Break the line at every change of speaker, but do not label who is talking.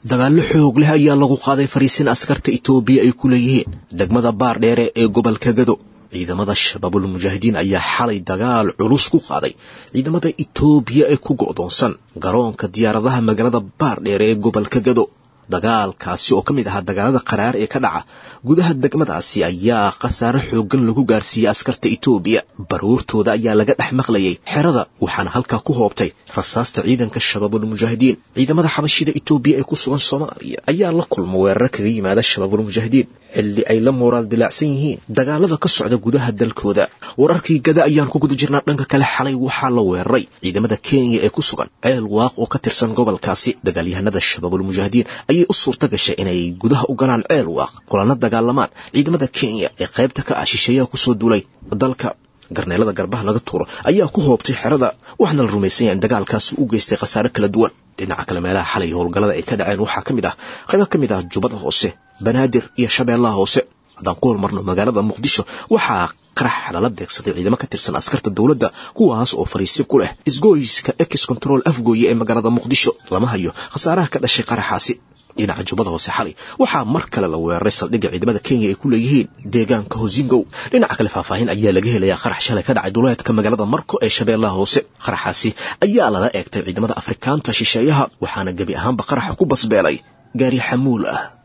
dagaallo xoog leh ayaa lagu qaaday fariisin askarta itoobiya ay ku leeyihiin degmada baardheere ee gobolka gado ciidamada shabaabul mujaahidiin ayaa xalay dagaal culus ku qaaday ciidamada itoobiya ee ku go'doonsan garoonka diyaaradaha magaalada baardheere ee gobolka gado dagaalkaasi oo ka mid ahaa dagaalada qaraar ee ka dhaca gudaha degmadaasi ayaa khasaare xooggan lagu gaarsiiyey askarta itoobiya baruurtooda ayaa laga dhex maqlayay xerada waxaana halkaa ku hoobtay rasaasta ciidanka shabaabul mujaahidiin ciidamada xabashida itoobiya ee ku sugan soomaaliya ayaa la kulma weerar kaga yimaada shabaabul mujaahidiin xilli ay la mooraal dilaacsan yihiin dagaalada ka socda gudaha dalkooda wararkii gada ayaan ku guda jirnaa dhanka kale xalay waxaa la weeraray ciidamada kenya ee ku sugan ceel waaq oo ka tirsan gobolkaasi dagaalyahanada shabaabul mujaahidiin ayay u suurta gashay inay gudaha u galaan ceel waaq kulana dagaalamaan ciidamada kenya ee qaybta ka ah shisheeyaha kusoo duulay dalka garneelada garbaha laga tuuro ayaa ku hoobtay xerada waxaana la rumaysan yahay in dagaalkaasi u geystay khasaare kala duwan dhinaca kale meelaha xalay howlgallada ay ka dhaceen waxaa ka mid ah qaybo ka mid ah jubbada hoose banaadir iyo shabeellaha hoose haddaan ku hormarno magaalada muqdisho waxaa qarax lala beegsaday ciidamo ka tirsan askarta dowladda kuwaas oo fariisin ku leh isgoyska ex control afgooye ee magaalada muqdisho lama hayo khasaaraha ka dhashay qaraxaasi dhinaca jubbada hoose xalay waxaa mar kale la weeraray saldhigga ciidamada kenya ay ku leeyihiin deegaanka hosingow dhinaca kale faahfaahin ayaa laga helayaa qarax shalay ka dhacay duleedka magaalada marko ee shabeellaha hoose qaraxaasi ayaa lala eegtay ciidamada afrikaanta shisheeyaha waxaana gebi ahaanba qaraxa ku basbeelay gaari xamuul ah